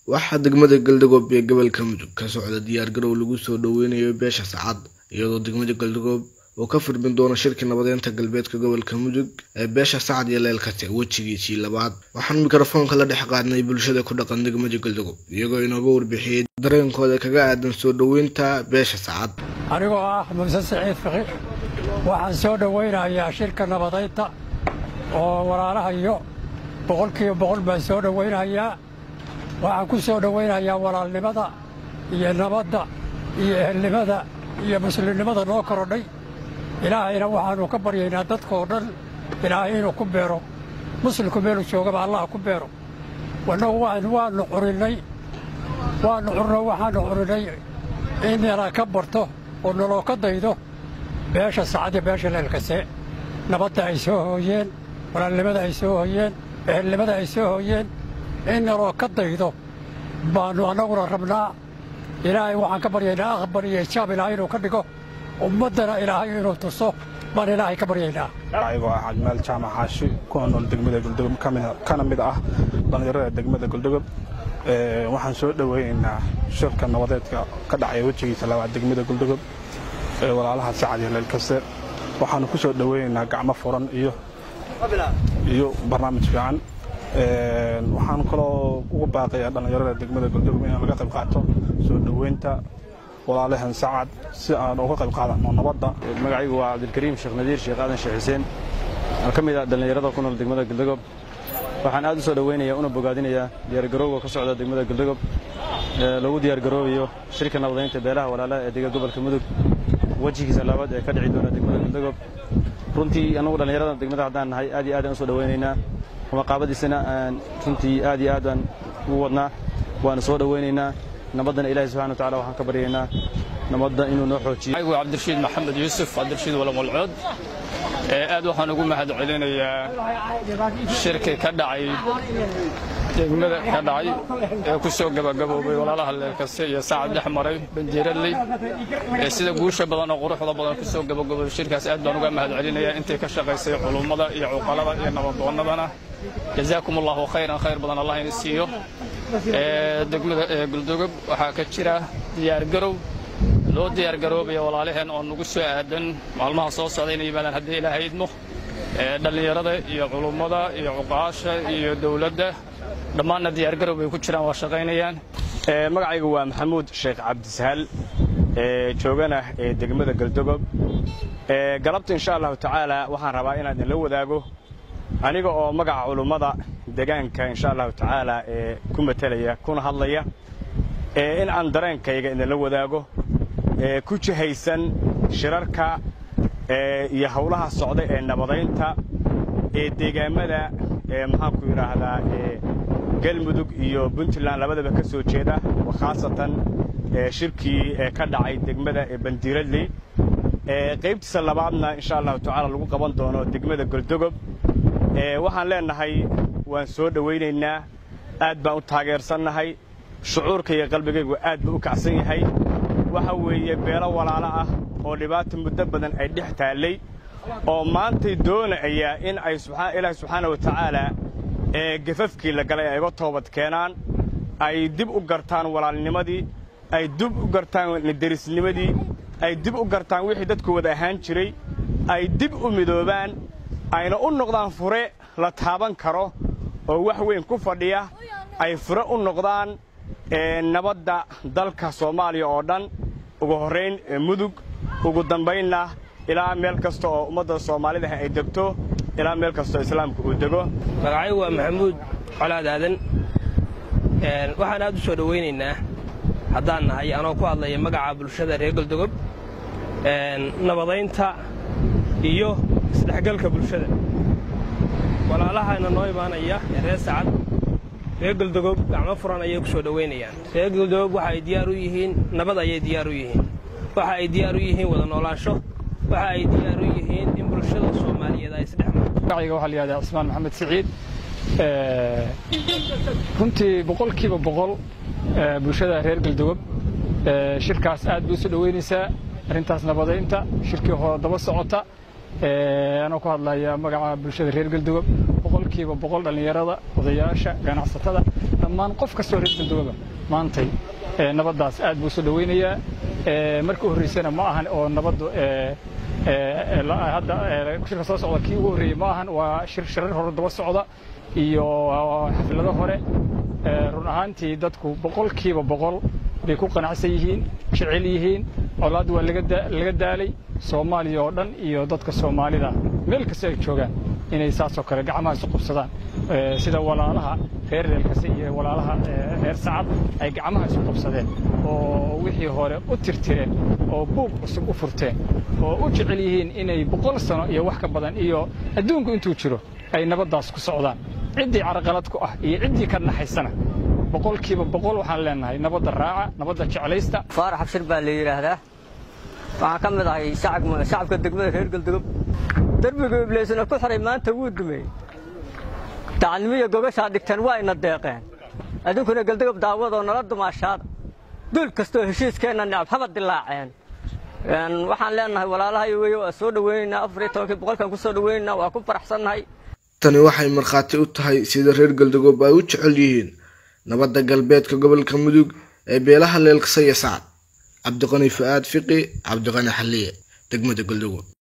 waxaa degmada galdogob ee gobolka mudug ka socda diyaargarow lagu soo dhoweynayo beesha sacad iyadoo degmada galdogob uu ka furmin doono shirkii nabadeynta galbeedka gobolka mudug ee beesha sacad iyo leelkate wejigiisii labaad waxaan mikrofoonka la dhex qaadnay bulshada ku dhaqan degmada galdogob iyagoo inooga warbixiyey dareenkooda kaga aadan soo dhoweynta beesha sacad anigoo ah muuse siciid fiqi waxaan soo dhowaynayaa shirka nabadeynta oo walaalahayo boqolkiiba boqol baan soo dhowaynayaa waxaan ku soo dhowaynayaa walaalnimada iyo nabadda iyo ehelnimada iyo muslimnimada noo korodhay ilaahayna waxaannu ka baryaynaa dadkoo dhan ilaahay inuu ku beero muslimku meelu joogaba allah ku beero wannagu waannu curinnay waannu curno waxaannu curinnay in nala ka barto oo naloo ka daydo beesha sacad iyo beesha leelkase nabadda ay soo hooyeen walaalnimada ay soo hooyeen ehelnimada ay soo hooyeen in naloo ka daydo baannu annaguna rabnaa ilaahay waxaan ka baryaynaa aqbal iyo ijaab ilaahay inuu ka dhigo ummaddana ilaahay inuu tuso baan ilaahay ka baryaynaa ayagoo ah cajmaal jaamac xaashi kuna nool degmada goldogob kana mid ah dhallinyarada degmada goldogob waxaan soo dhoweynaynaa shirka nabadeedka ka dhacaya wejigiisa labaad degmada goldogob ee walaalaha sacad iyo leelkase waxaannu ku soo dhoweynaynaa gacmo furan iyo iyo barnaamij fiican waxaan kaloo ugu baaqayaa dhallinyarada degmada goldogob inaan laga qayb qaato soo dhoweynta walaalahan sacad si aan uga qayb qaadano nabadda magacaygu waa cabdilkariim sheekh nadiir sheekh aadan sheekh xuseen oo ka mid ah dhallinyarada ku nool degmada goldogob waxaan aad u soo dhoweynayaa una bogaadinayaa diyaargarowga ka socda degmada goldogob ee lagu diyaargaroobayo shirka nabadeynta beelaha walaalaha ee dega gobolka mudug wejigiisa labaad ee ka dhici doona degmada goldogob runtii annagu dhallinyarada degmada haddaan nahay aad iyo aad aan u soo dhoweynaynaa maqaabadiisana aan runtii aad iyo aad aan ugu wadnaa waanu soo dhoweynaynaa nabaddana ilahi subxana watacala waxaan ka baryaynaa nabadda inuu noo xoojiyo anigu cabdirashiid maxamed yuusuf cabdirashiid walamolcood aad waxaan ugu mahad celinayaa shirki ka dhacay degmada ka dhacay ee ku soo gabagaboobay walaalaha leelkase iyo saacad dhex maray bandiiraley ee sida guusha badan oo quruxda badan ku soo gabagaboobay shirkaas aad baan uga mahad celinayaa intay ka shaqaysay culummada iyo cuqalada iyo nabadoonnadana jazaakum allahu khayran khayr badan allah ina siiyo degmada guldogob waxaa ka jira diyaargarow loo diyaargaroobaya walaalaheen oo nagu soo aadan maalmaha soo socda inay yimaadaan haddii ilaahay idmo dhallinyarada iyo culummada iyo cuqaasha iyo dowladda dhammaanna diyaargarow bay ku jiraan waa shaqaynayaan magacaygu waa maxamuud sheekh cabdisahal joogana ee degmada galdogob galabta insha allahu tacaala waxaan rabaa inaan idinla wadaago aniga oo magaca culummada degaanka insha allahu tacaala ee ku matelaya kuna hadlaya in aan dareenkayga idinla wadaago ku jihaysan shirarka iyo howlaha socda ee nabadaynta ee deegaamada maxaanku yidhaahdaa galmudug iyo puntland labadaba ka soo jeeda khaasatan shirkii ka dhacay degmada ee bandiiradley qaybtiisa labaadna insha allahu tacaala lagu qaban doono degmada goldogob waxaan leennahay waan soo dhowaynaynaa aad baan u taageersannahay shucuurka iyo qalbigaygu aad buu u kacsan yahay waxa weeye beelo walaalo ah oo dhibaata muddo badan ay dhex taallay oo maantay doonaya in ay ilaahi subxaana wa tacaala ee gafafkii la galay ay uga toobad keenaan ay dib u gartaan walaalnimadii ay dib u gartaan derisnimadii ay dib u gartaan wixii dadku wada ahaan jiray ay dib u midoobaan ayna u noqdaan fure la taaban karo oo wax weyn ku fadhiya ay fure u noqdaan nabadda dalka soomaaliya oo dhan ugu horrayn mudug ugu dambaynna ilaa meel kasta oo ummadda soomaalidaah ay degto ilaa meel kastoo islaamka uu dego magacaygu waa maxamuud colaad aadan waxaan aad u soo dhowaynaynaa haddaan nahay anoo ku hadlaya magaca bulshada reer goldogob nabadaynta iyo isdhexgalka bulshada walaalahana noo imaanaya ee reer sacad reer goldogob gacmo furan ayay ku soo dhowaynayaan reer goldogob waxa ay diyaar u yihiin nabad ayay diyaar u yihiin waxa ay diyaar u yihiin wada noolaansho waxa ay diyaar u yihiin in bulshada soomaaliyeed ay isdhex marto magacayga waxaa la yihahdaa cismaan maxamed siciid runtii boqolkiiba boqol bulshada reer galdogob shirkaas aad bay u soo dhoweynaysaa arrintaas nabadaynta shirkii hore daba socota anoo ku hadlaya magaca bulshada reer galdogob boqolkiiba boqol dhallinyarada odayaasha ganacsatada dhammaan qof kastoo reer galdogoba maantay nabaddaas aad buu soo dhoweynayaa markii u horreysana ma ahan oo nabaddu hadda shirka soo socda kii ugu horreeyey ma ahan waa shir shirar hore daba socda iyo xaflado hore run ahaantii dadku boqolkiiba boqol bay ku qanacsan yihiin jecel yihiin colaad waa laga daalay soomaaliya oo dhan iyo dadka soomaalida meel kasta ay joogaan inay saasoo kale gacmaha isu qabsadaan sida walaalaha reer reelkase iyo walaalaha reer sacad ay gacmaha isu qabsadeen oo wixii hore u tirtireen oo buug cusub u furteen oo u jecel yihiin inay boqol sano iyo wax ka badan iyo adduunku intuu jiro ay nabaddaas ku socdaan ciddii caraqalad ku ah iyo ciddii ka naxaysana boqolkiiba boqol waxaan leenahay nabadda raaca nabadda jeclaysta faarax abshir baa la yidhaahdaa waxaan ka mid ahay shacabka degmada reer galdogob derbiga ibleysna ku xiray maanta wuu dumey dacadnimiya gogashaa dhigteen waa ina deeqeen adduunkuna galdogob daawadoo nala dumaashaada duul kastoo heshiiskeenna necab haba dilaaceen waxaan leenahay walaalahay wey waa soo dhoweynaynaa afar iyo tobankii boqolkan ku soo dhoweynaynaa waa ku faraxsannahay tani waxay markhaati u tahay sida reer galdogob ay u jecel yihiin nabadda galbeedka gobolka mudug ee beelaha leelkasa iyo sacad cabdiqani fu'aad fiqi cabdiqani xalliye degmada galdogob